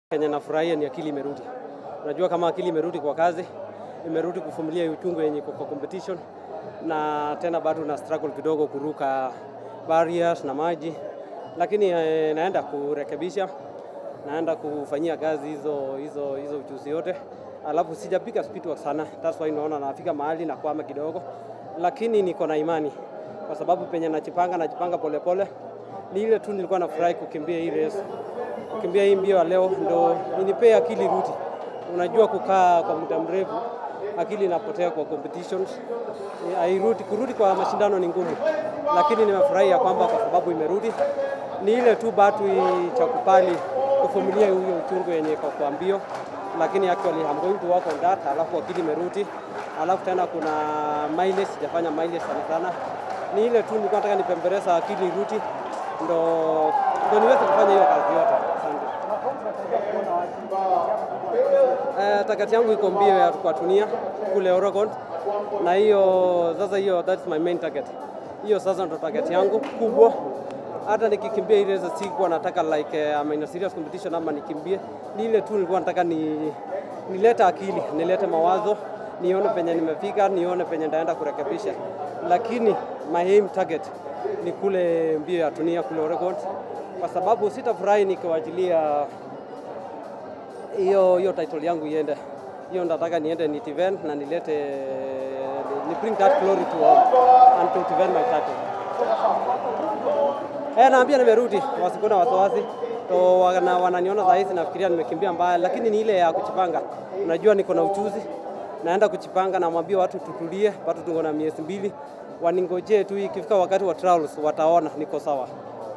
Kenye nafurahia ni akili imerudi. Unajua kama akili imerudi kwa kazi, imerudi kuvumilia uchungu yenye iko kwa competition, na tena bado na struggle kidogo kuruka barriers na maji, lakini eh, naenda kurekebisha, naenda kufanyia kazi hizo hizo hizo ujuzi yote, alafu sijapiga speed work sana, that's why naona nafika mahali na kwama kidogo, lakini niko na imani kwa sababu penye najipanga najipanga polepole. Ni ile tu nilikuwa nafurahi kukimbia hii race kukimbia hii mbio ya leo ndo inipee akili rudi. Unajua kukaa kwa muda mrefu akili inapotea kwa competitions, Eh, hairudi. Kurudi kwa mashindano ni ngumu, lakini nimefurahi ya kwamba kwa sababu imerudi. Ni ile tu batu cha kupali kuvumilia huyo uchungu yenye iko kwa mbio, lakini actually I'm going to work on that. Alafu akili imerudi, alafu tena kuna mileage, sijafanya mileage sana sana. Ni ile tu nilikuwa nataka nipembereza akili irudi, ndo ndo niweze kufanya hiyo kazi yote. Asante. Eh, target yangu iko mbio ya kwa dunia kule Oregon, na hiyo sasa, hiyo that's my main target. Hiyo sasa ndo target yangu kubwa. Hata nikikimbia ile race sikuwa nataka like uh, I'm in a serious competition ama nikimbie, ni ile tu nilikuwa nataka ni nilete akili, nilete mawazo, nione penye nimefika, nione penye ndaenda kurekebisha, lakini my aim target ni kule mbio ya dunia kule Oregon, kwa sababu sitafurahi nikiwachilia hiyo hiyo title yangu iende. Hiyo nataka niende ni event na nilete ni bring that glory to home and to defend my title. Eh, naambia nimerudi, wasikuwa na wasiwasi. To wana, wananiona saa hizi nafikiria nimekimbia mbaya, lakini ni ile ya kuchipanga. Unajua niko na uchuzi, naenda kuchipanga, namwambia watu tutulie, watu tuko na miezi mbili, waningojee tu, ikifika wakati wa trials wataona niko sawa.